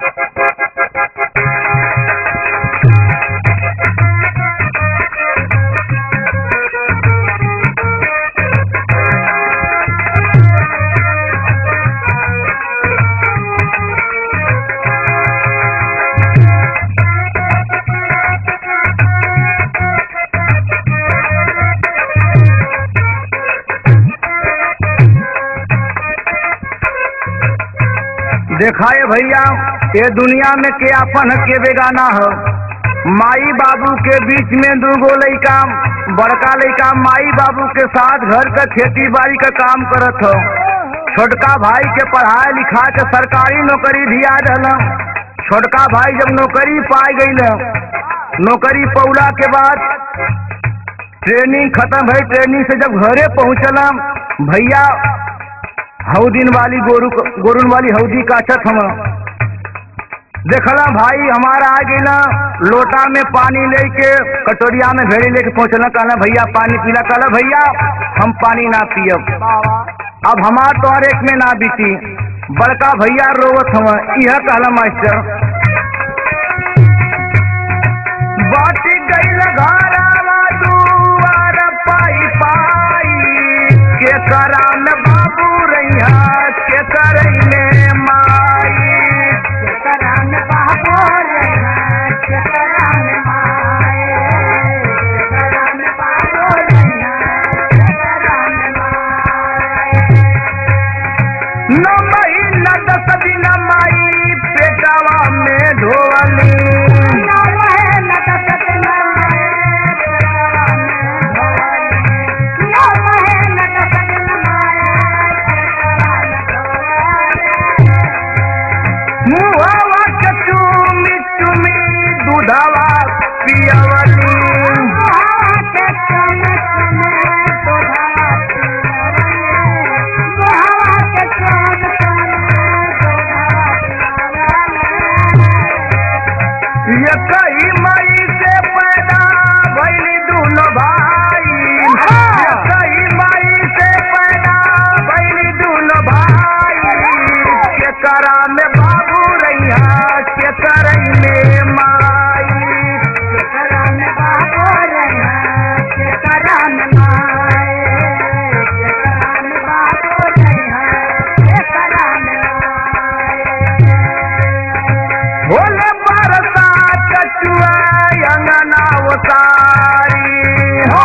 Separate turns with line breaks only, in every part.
देखा है भैया ये दुनिया में के अपन के बेगाना हो माई बाबू के बीच में दूगो लइका बड़का लइका माई बाबू के साथ घर का खेती बाड़ी का काम करत हो छोटका भाई के पढ़ाई लिखा के सरकारी नौकरी दिया रहल छोटका भाई जब नौकरी पाई गई नौकरी पौला के बाद ट्रेनिंग खत्म भई ट्रेनिंग से जब घरे पहुंचला भैया हौदीन वाली गोरु गोरुन वाली हौदी का छत हम देखला भाई हमारा आ गई ना लोटा में पानी लेके कटोरिया में भेड़ी लेके पहुंचला कहला भैया पानी पीला कहला भैया हम पानी ना पियब अब हमार तो एक में ना बीती बड़का भैया रोवत हम यह कहला मास्टर बाटी गई घरावा दुआर पाई पाई के करा में बाबू रैया के करैले माई
करान बाबू रैया के करान माए करान बाबू रैया के करान माए
न महीना दस दिन माई पेटावा में ढोली
ना रहे न दसत न माए करान भवानी ना रहे न दसत न माए करान
मुहवा के चूमी चूमी दूधवा पियवली ये कई मई से पैदा भैली दोनों भाई ये कई मई से पैदा भैली दोनों भाई के करा में बाबू रैया के करैले माई भोले बरसा कचुआ अंगना उतारी हो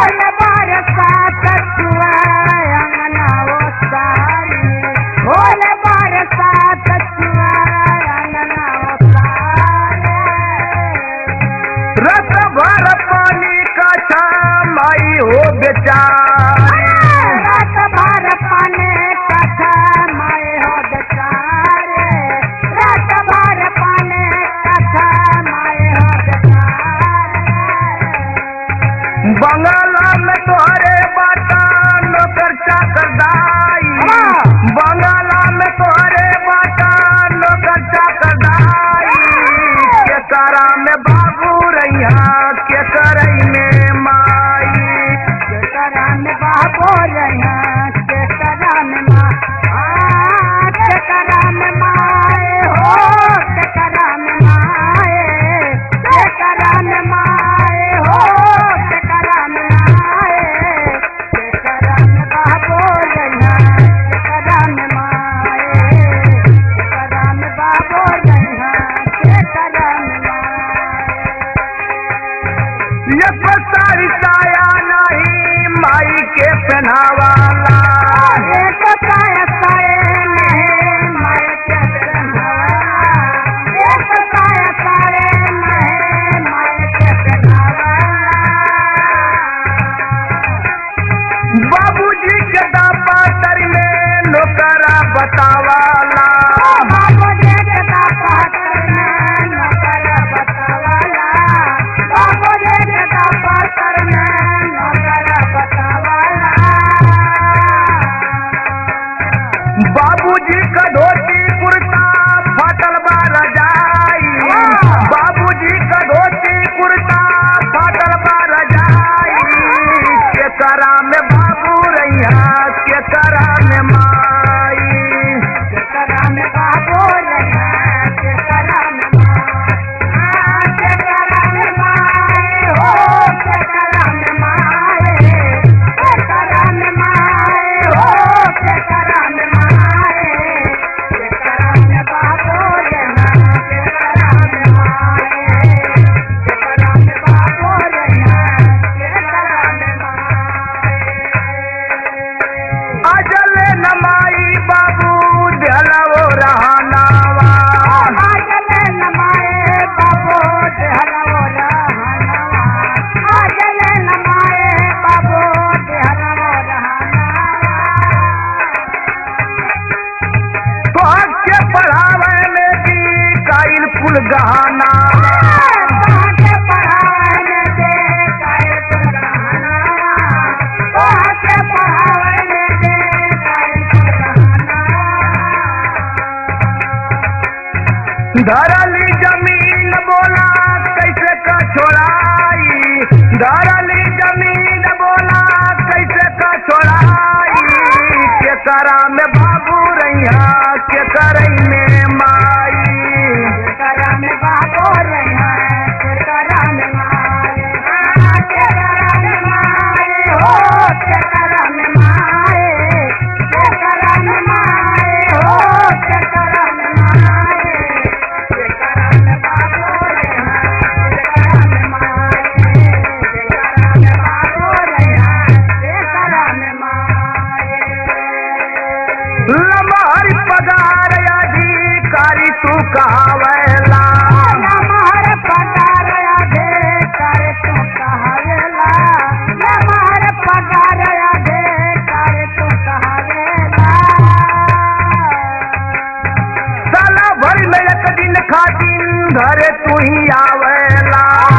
रस भर पानी का छाई हो बेचारी बंगाला में तोहरे बाटा नौकर चाकर दाई बंगाला में तोहरे बाटा नौकर चाकर दाई के करा में बाबू रैया के करई में माई
बाबो रहा के करान माँ आ के करान माए हो के करान माए के करान माए हो के करान माए के करान बाबो रहा के करान माए के करान बाबो रहा के करान माए
ये सारी साया नहीं माई के पहनावाला
एक साया साए नहीं माए के पहनावा एक साया साए नहीं माए के पहनावा
बाबूजी के दापातर में नौकरा बतावाला
बाबू जी के दापातर में नौकर बतावाला बाबू जी के दापातर में नौकर बतावाला
कुल गहना धरली जमीन बोला कैसे का छोड़ाई धरली जमीन बोला कैसे का छोड़ाई के करा में बाबू रैया के करई में माई लमहर पगार अधिकारी तू कहावेला साला भर में एक दिन खातिर घरे तू ही आवेला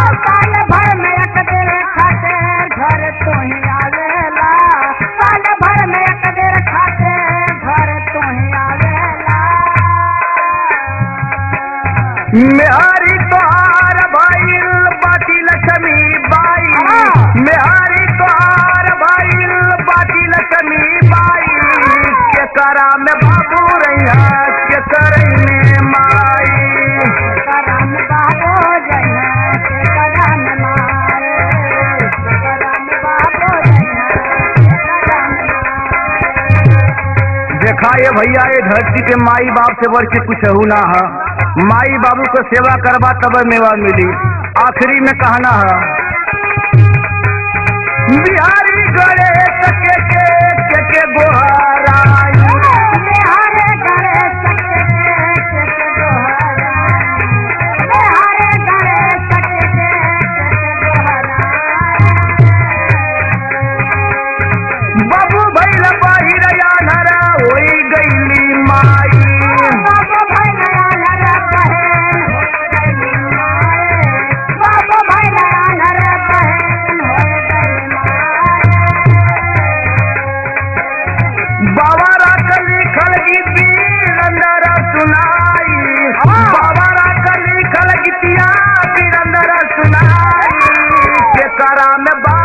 मेहारी तोहार भाई बाटी लक्ष्मी बाई
हाँ।
मेहारी तोहार भाई बाटी लक्ष्मी बाई के करा में बाबू रैया के करई में माई देखा ये भैया ये धरती पे माई बाप से बढ़ के कुछ हो ना है माई बाबू को सेवा करवा तब मेवा मिली आखिरी में कहना है बिहारी गणेश के के के के गोहराई बाबू भैल बाहिर यानरा होई गईली माई बाबा रात लिखल गीती रंदरा सुनाई बाबा रात लिखल गीतिया बिरंदरा सुनाई के करा में बा